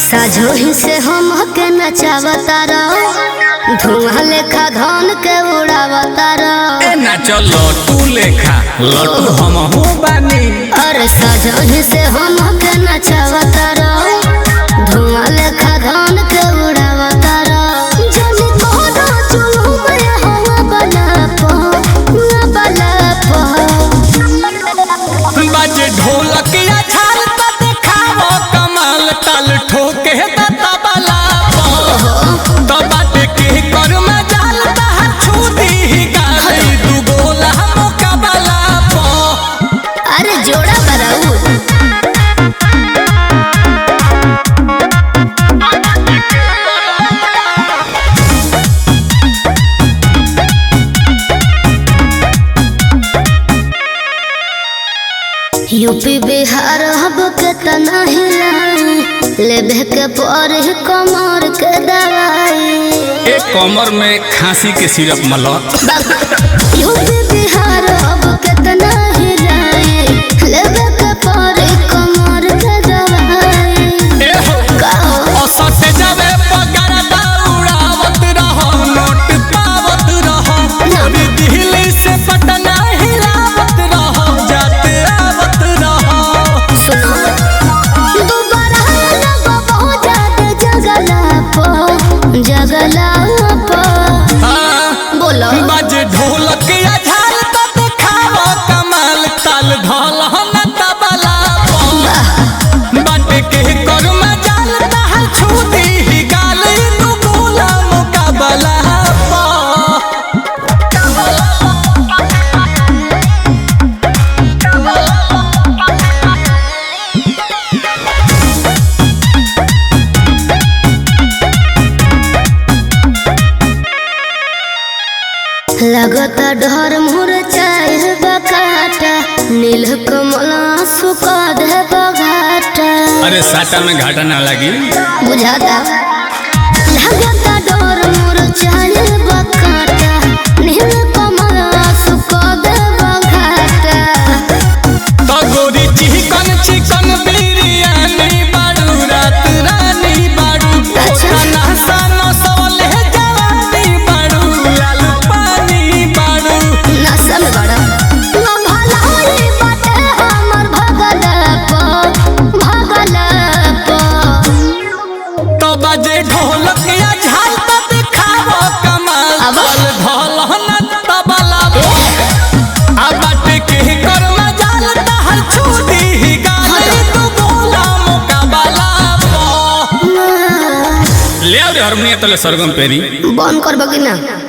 साझोही से हम के नचावता रहो धुआं लेखा धन के उड़ावता रहो ए नाच लटू लेखा लटू हम हो बानी अरे साझोही से हम के नचावता रहो धुआं लेखा धन के उड़ावता रहो जनी कोनो चुलू में हवा बना पो ना बना पो बाजे ढोलक या छाल त देखावो कमाल ताल ठोके त तबला तो बाटे के कर में जाल त छूदी ही गाली दू गोला मुकाबला पो अरे जोड़ा बराऊ यूपी बिहार हब के तना हिलाई लेबे के पर कमर के दवाई एक कमर में खांसी के सिरप मला यूपी बिहार हब के तना हिलाई लेबे के पर कमर के दवाई ए हो कहो औसत जावे पगार दौड़ावत रहो नोट पावत रहो पूरी दिल्ली से पटना हिलावत रहो जाते आवत रहो सुनो दोबारा लगो बहुत ज्यादा जगला पो जगला पो हाँ, बोलो बाजे ढोलक या झाल तो देखावो कमाल ताल ढोल न तबला पो बाटे के कर में जाल तहल छूती ही गाल तू गोला मुकाबला पो लगता डर मोर चाहे बकाटा नील कमल सुका दे बघाटा अरे साटा में घाटा ना लगी बुझाता लगता डर मोर चाहे बकाटा नील कमल सुका दे बघाटा तो गोरी चिकन चिकन बिरयानी बाड़ू रात रानी बाड़ू अच्छा। खाना सानो सोले जवानी बाड़ू लाल पानी बाड़ू नशा में बड़ा ना भलाई बाटे हमर भगल पो भगल पो तो बजे ढोलक या झाल तो दिखावो कमाल अब? ताल ढोल न तबला आ बाटे के कर में जाल तहल छूटी ही गाली तू बोला मुकाबला पो ले आ रे हारमोनियम तले सरगम पेरी बंद कर बगी ना